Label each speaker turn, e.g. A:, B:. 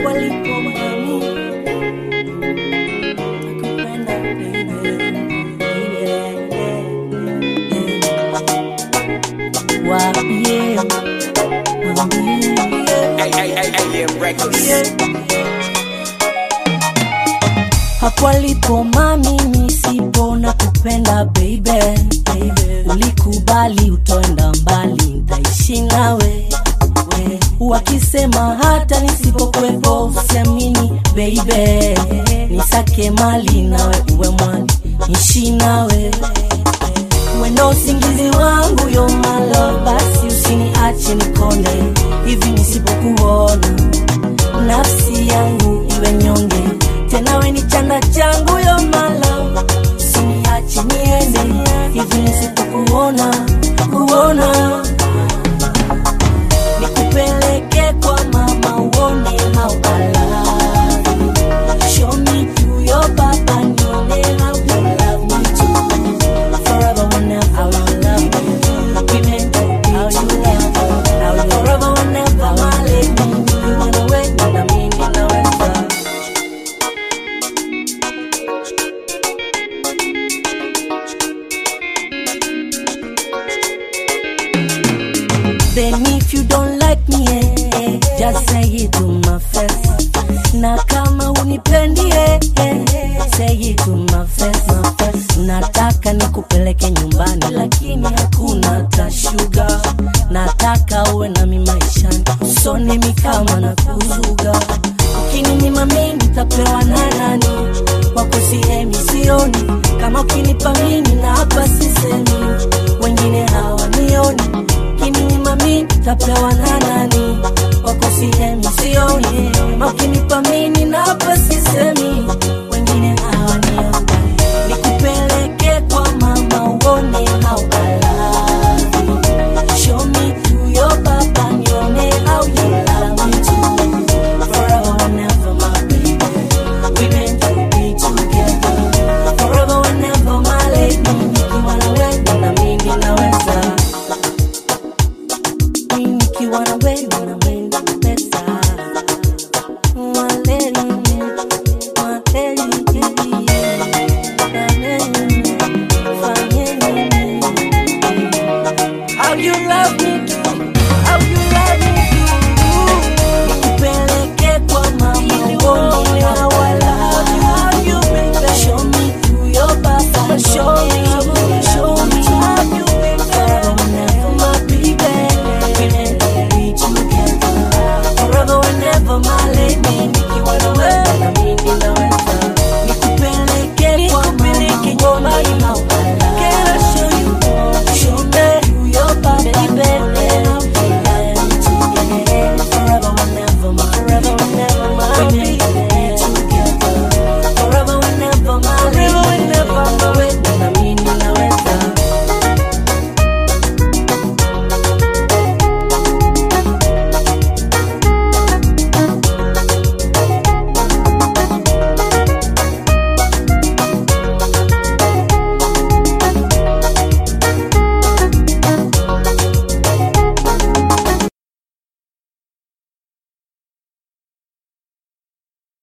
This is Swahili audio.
A: hapo alipo mami nakupenda baby waambie waambie
B: AM Records.
A: hapo alipo mami nisipo na kupenda baby, baby. ulikubali utoenda mbali ntaishi nawe we. wakisema hata nisipokwepo usiamini baby nisake mali nawe uwe mwali nishi nawe mwendo usingizi wangu yo malo basi usiniache nikonde hivi nisipokuona nafsi yangu iwe nyonge tena we ni chanda changu yo malo usiniache niende hivi nisipokuona kuona nikupeleke kwa mama uone how I love you. Show me to your papa nione how you love me too. Forever whenever I will love you. We meant to be how you love me. How you forever whenever my lady. You wanna wait na mimi naweza. Then if you don't like me, eh, eh, just say it to my face. Na kama unipendi, eh, eh, say it to my face, my face. Nataka nikupeleke nyumbani, lakini hakuna tashuga. Nataka uwe nami maishani, usone mi kama na kuzuga. Ukininyima mimi nitapewa na nani? Wako sihemi sioni, kama ukinipa mimi na hapa sisemi, wengine hawanioni kininyima mi tapewa na nani wako